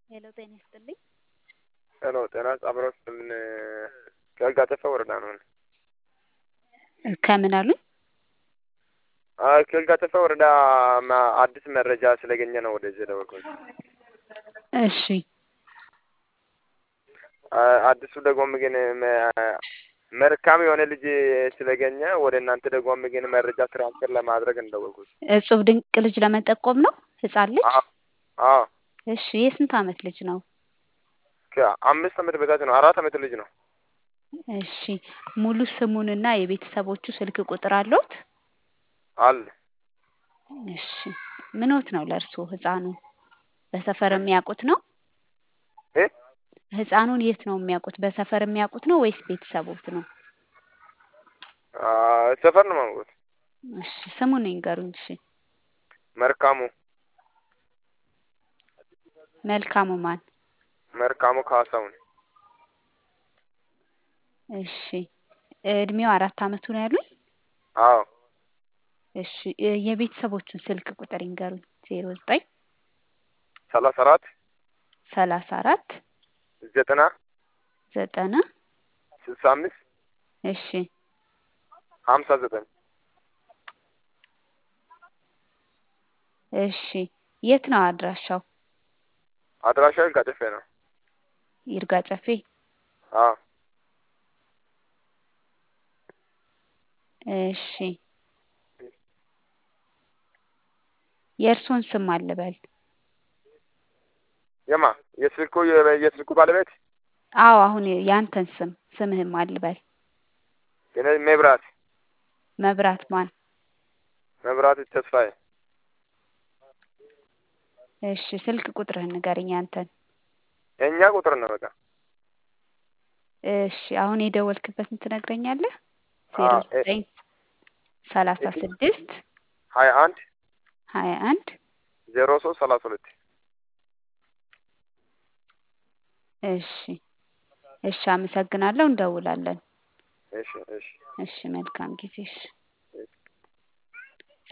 ሄሎ ጤና ይስጥልኝ። ሄሎ ጤና አብረው ምን ከጋጠፈ ወረዳ ነው። ከምን አሉኝ? አይ ከጋጠፈ ወረዳ ማ- አዲስ መረጃ ስለገኘ ነው ወደዚህ የደወልኩት። እሺ አ- አዲሱ ደግሞ ግን መ- መልካም የሆነ ልጅ ስለገኘ ወደ እናንተ ደግሞ ግን መረጃ ትራንስፈር ለማድረግ እንደወልኩት። እጹብ ድንቅ ልጅ ለመጠቆም ነው። ህጻን ልጅ አዎ አዎ እሺ የስንት አመት ልጅ ነው? ከአምስት ዓመት በታች ነው። አራት ዓመት ልጅ ነው። እሺ ሙሉ ስሙንና የቤተሰቦቹ ስልክ ቁጥር አለዎት? አለ እሺ ምኖት ነው ለእርስዎ ህፃኑ? በሰፈር የሚያውቁት ነው? እ ህፃኑን የት ነው የሚያውቁት? በሰፈር የሚያውቁት ነው ወይስ ቤተሰቦት ነው? አ ሰፈር ነው የማውቁት። እሺ ስሙን ይንገሩኝ። እሺ መርካሙ መልካሙ ማን? መርካሙ ካሳሁን እሺ እድሜው አራት አመቱ ነው ያሉኝ? አዎ እሺ የ- የቤተሰቦቹን ስልክ ቁጥር ይንገሩኝ። ዜሮ ዘጠኝ ሰላሳ አራት ሰላሳ አራት ዘጠና ዘጠና ስልሳ አምስት እሺ ሀምሳ ዘጠኝ እሺ የት ነው አድራሻው? አድራሻው ጋጠፌ ነው። ይርጋ ጨፌ። አዎ እሺ የእርሶን ስም አልበል? የማ የስልኩ የ- የስልኩ ባለቤት አዎ አሁን ያንተን ስም ስምህም አልበል? የኔ መብራት መብራት ማን? መብራት ተስፋዬ እሺ ስልክ ቁጥርህን ንገረኝ ያንተን። የእኛ ቁጥር ነው በቃ እሺ አሁን የደወልክበትን ትነግረኛለህ? ዜሮ አዎ እ- ዘጠኝ ሰላሳ ስድስት ሀያ አንድ ሀያ አንድ ዜሮ ሶስት ሰላሳ ሁለት እሺ እሺ አመሰግናለሁ። እንደውላለን። እሺ እሺ እሺ መልካም ጊዜ። እሺ